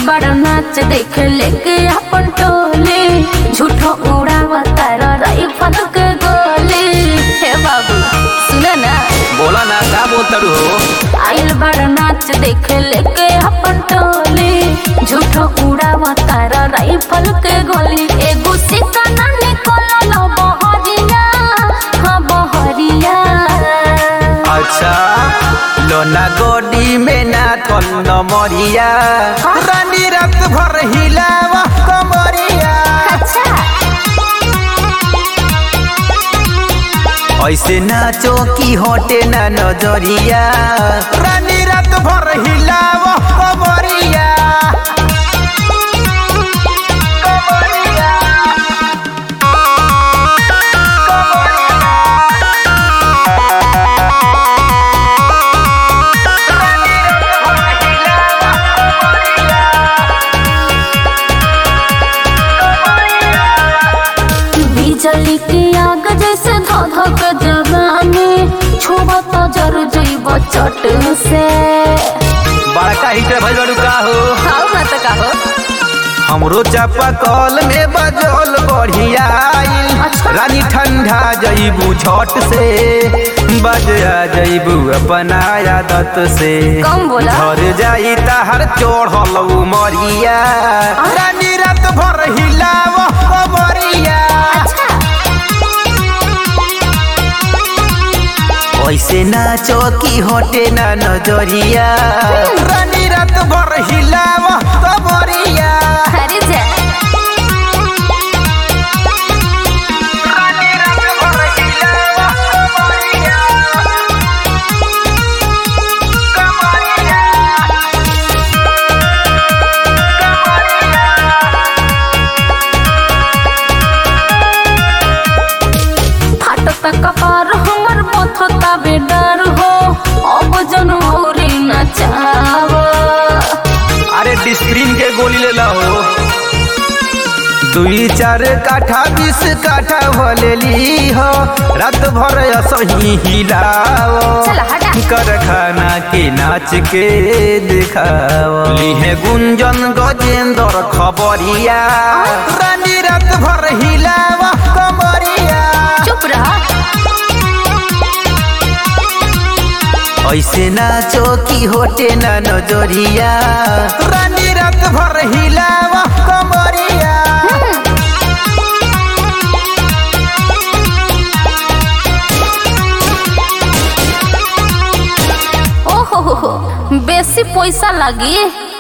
बड़ नाच देख लेके अपन टोली झूठो उड़ावता राइफल के गोली हे बाबू सुन ना बोला ना का बोलतारू हो आइल बड़ नाच देख लेके अपन टोली झूठो उड़ावता राइफल के गोली एगो सिक्का ना निकलल बहरिया हाँ बहरिया अच्छा लोना गोडी में ना कल मरिया रानी रात भर हिलावा कमरिया अच्छा ऐसे नाचो की होटे ना नजरिया रानी रात भर हिलावा कमरिया कमरिया बिजली के आग जैसे धधक जवानी छुआ तो जर जइब चट से बड़का हिटर भइल बाड़ू का हो खाओ ना तो कहो हमरो चापा कल में बजल बढ़िया आइल अच्छा। रानी ठंडा जईबू झट से बजा जईबू अपना आदत से कम बोला। घर जाई ताहर चढ़ल मरिया रानी रात भर हिलाव कमरिया अच्छा ऐसे नाचो की होटे ना नजरिया रानी रात भर हिलाव कमरिया अरे जा रानी रात भर हिलाव कमरिया कमरिया फाटता कपार हमर पथता बेडर हो अब जन औरे नचाव अरे डिस्प्रिन के गोली ले ला हो दुई चार काठा बीस काठा भलेली हो रात भर असही हिलाओ चल हटा कर खाना के नाच के दिखाओ लिहे गुंजन गजेंद्र खबरिया रानी रात भर हिलावा कमरिया चुप रह ऐसे नाचो की होटे ना नजरिया रानी रात भर हिलावा कमरिया ओहो हो हो बेसी पैसा लागी